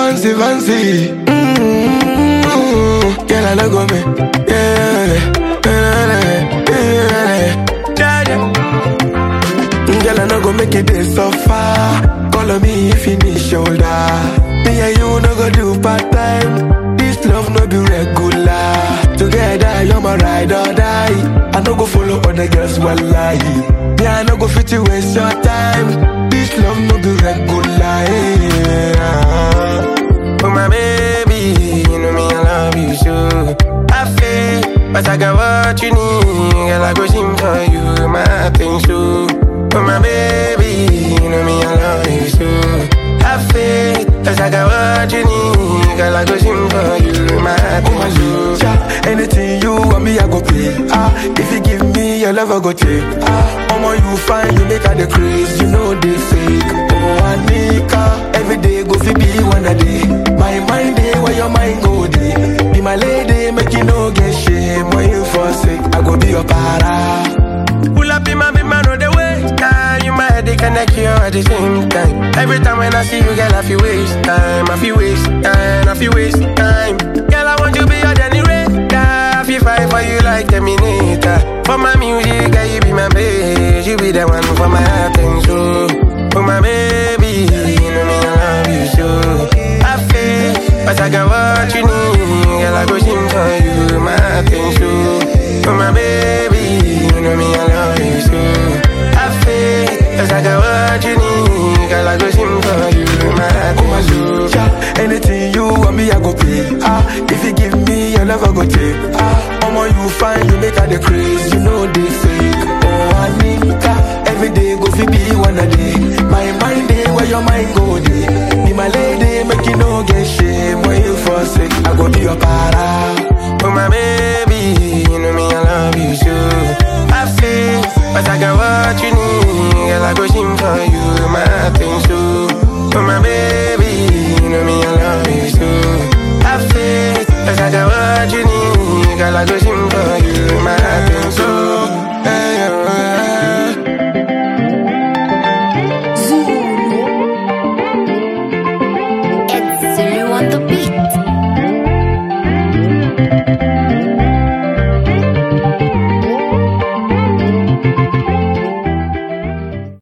fancy, fancy. Mm-hmm. Girl, I no go me. Yeah, yeah, yeah, yeah. Girl, I no go make it this so far. Call on me if you need shoulder. Me and you no go do part time. This love no be regular. Together, you're my ride or die. I no go follow other girls while lie. Me, I no go fit you waste your time. This love no be regular. Yeah. Oh my baby, you know me, I love you so. I feel, but I got what you need. Girl, I go sing for you, my thing so. Oh my baby, you know me, I love you so. I feel, cause I got what you need. Girl, I go sing for you, my thing so. Yeah, anything you want me, I go pay. Ah, if you give me your love, I go take. Ah, Omo, you fine, you make her the craze, you know they fake. Oh, Anika, every day go fi be one a day. My mind day, where your mind go day. Be my lady, make you no get shame. When you forsake, I go be your para. Pull up in my be man on the way. Yeah, you my headache connect you at the same time. Every time when I see you, girl, I feel waste time. I feel waste time. I feel waste time. Girl, I want you be your Danny Ray. Yeah, I feel fight for you like Terminator. For my music, girl, you be my babe. You be the one for my heart and soul. For my baby, you know me, I love you so. I feel, but I got what you need. Girl, I go sing for you, my thing so. For my baby, you know me, I love you so. I feel, cause I got what you need. Girl, I go sing for you, my thing so. Yeah, anything you want me, I go pay. Ah, if you give me your love, I go take. Ah, Omo, you fine, you make her the craze, you know they fake. Oh, Anika, every day go fi be one a day. My mind day, where your mind go day. Be my lady, make you no get shame. When you forsake, I go be your para. Oh my baby, you know me, I love you so. I feel, but I got what you need. Girl, I go sing for you, my thing so. Oh my baby, you know me, I love you so. I feel, but I got what you need. Girl, I go sing for you, my thing